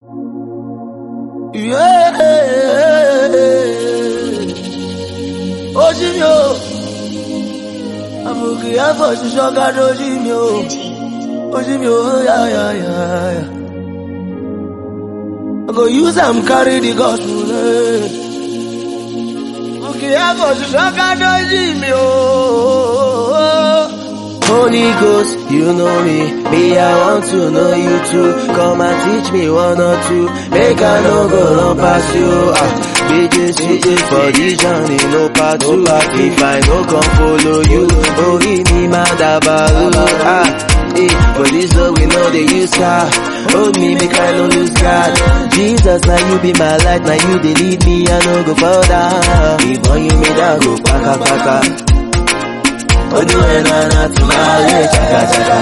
Yeah. Oji mi o. Amuki afọ ṣiṣọ gado oji mi o. Oji mi o ya ya ya ya. I go use am carry the gospel. Eh. Amuki afọ ṣiṣọ gado oji mi o. Holy Ghost, you know me. Me, I want to know you too. Come and teach me one or two. Make I no go run past you. Ah, BJC for this journey, no part two. If I no come follow you, oh, give me my dabaru. Ah, eh, for this love we know they use car. Hold me, make I no lose God. Jesus, now you be my light, now you they lead me, I no go further. Before you made I go paka paka. Odu enana tumale chaka chaka.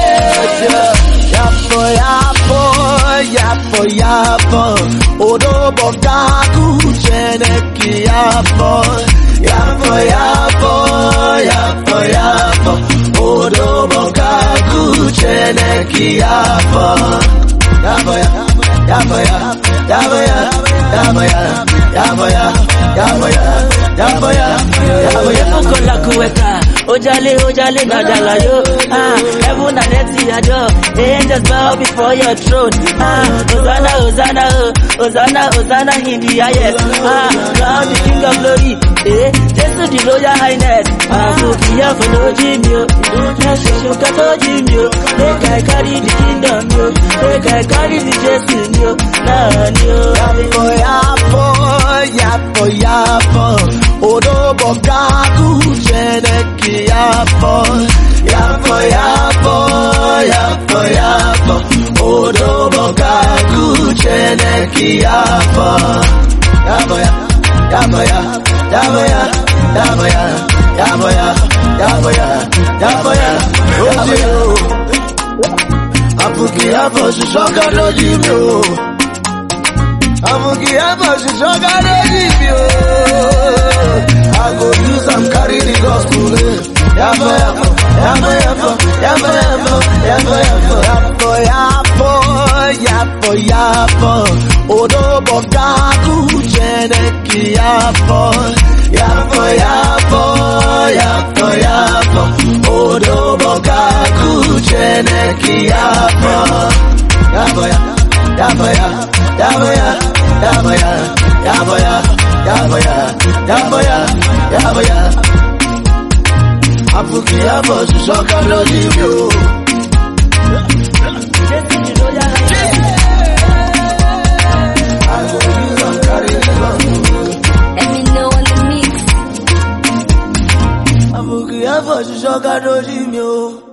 Yapo yapo yapo yapo Odobo gaku cheneki yapo Yapo yapo yapo yapo Odobo gaku cheneki yapo Yapo ya yapo ya yapo ya yapo ya yapo ya yapo ya yapo ya yapo ya Okola kuweka Ojale ojale nadala yo ah heaven and earth adore angels bow before your throne ah Hosanna Hosanna oh Hosanna Hosanna in the highest ah crown the king of glory eh Jesus the royal highness ah so kiya for no jimio yes you got to jimio make I carry the kingdom yo make I carry the Jesus yo nah yo Yapo yapo yapo yapo Odobo gaku cheneki yapo Yapo yapo yapo yapo Odobo gaku cheneki yapo Yapo ya yapo ya yapo ya yapo ya yapo ya yapo ya yapo ya yapo ya Apuki yapo shishoka doji mi o Amuki ever she talk and leave you. I go use am carry the gospel. eh. Yapo yapo, yapo yapo, yapo yapo, yapo yapo, yapo yapo, yapo yapo. Odobo gaku cheneki yapo, yapo yapo, yapo yapo. Odobo gaku cheneki yapo, yapo yapo. Yaboya, yaboya, yaboya, yaboya, yaboya, yaboya, yaboya. Apuki yabo shishoka lórí mi o. Jesus the royal highness I go use am carry the gospel. Let me know on the mix. Apuki yabo shishoka lórí mi o.